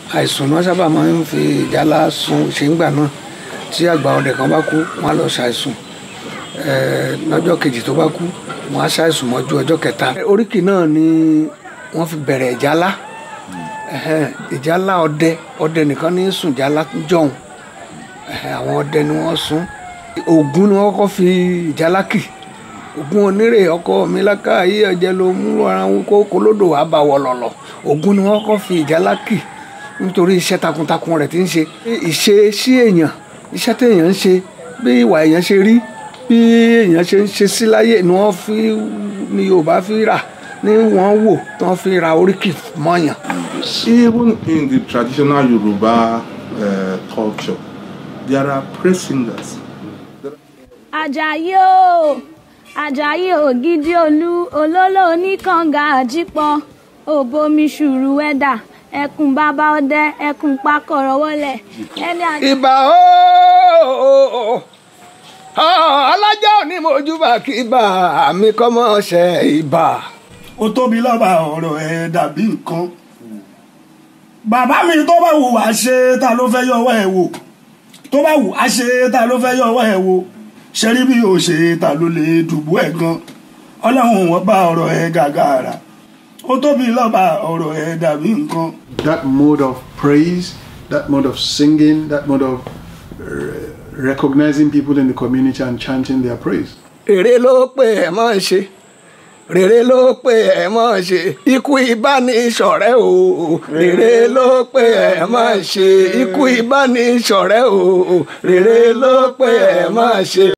àìsùn náà sábà máa ń fi ìjálá sun ṣéǹgbà náà tí àgbà ọdẹ kan bá kú wọn á lọ ṣàìsùn lọ́jọ́ kejì tó bá kú wọn á ṣàìsùn mọ́jú ọjọ́ kẹta. oríkì náà ni wọ́n fi bẹ̀rẹ̀ ìjálá ìjálá ọdẹ ọdẹ nìkan ní sùn ìjálá jọ̀hún àwọn ọdẹ ni wọ́n sùn Ògún ni wọ́n kọ́kọ́ fi ìjálá kì Ògún onírè ọkọ mi láká ayé ọjẹ ló mú ara wọn kó kolódò àbàwọ lọlọ Ògún ni wọ́n kọ́kọ́ fi ìjálá kì nítorí iṣẹ́ takuntakun rẹ̀ ti ń ṣe ìṣe sí èèyàn iṣẹ́ téèyàn ń ṣe bí ìwà èèyàn ṣe rí bí èèyàn ṣe ń ṣe sí láyé ni wọ́n fi ni Yorùbá fi rà ni wọ́n wò tí wọ́n fi ra oríkì mọ́yàn. Even in the traditional Yoruba uh, culture, there are praise singers. Àjàyí o Àjàyí ògidì olú olólò oníkànga àjípọn òbomi ṣùrù ẹ̀dà ẹkùn bàbá ọdẹ ẹkùn pakọrọ wọlé ẹni àjẹ. ìbà ooo alájà òní mojúbà kí ibà àmì kọ́mọ ṣe ibà. ó tóbi lọ́ba ọ̀rọ̀ ẹ̀ dàbí nǹkan bàbá mi tó bá wù wá ṣe ta ló fẹ́ yọwọ́ ẹ̀ wò tó bá wù á ṣe ta ló fẹ́ yọwọ́ ẹ̀ wò ṣe rí bí o ṣe ta ló lè dùbú ẹ̀ gan ọlọ́run wọn bá ọ̀rọ̀ ẹ̀ gàgàrà ó tóbi lọ́ba ọ̀rọ̀ ẹ̀ dàbí nǹkan. that mode of praise that mode of singing that mode of uh, recognizing people in the community and chanting their praise. rere ló pé ẹ mọ̀ ń ṣe rere ló pé ẹ mọ̀ ń ṣe ikú ìbánisọ̀rẹ́ o rere ló pé ẹ mọ̀ ń ṣe ikú ìbánisọ̀rẹ́ o rere ló pé ẹ mọ̀ ń ṣe.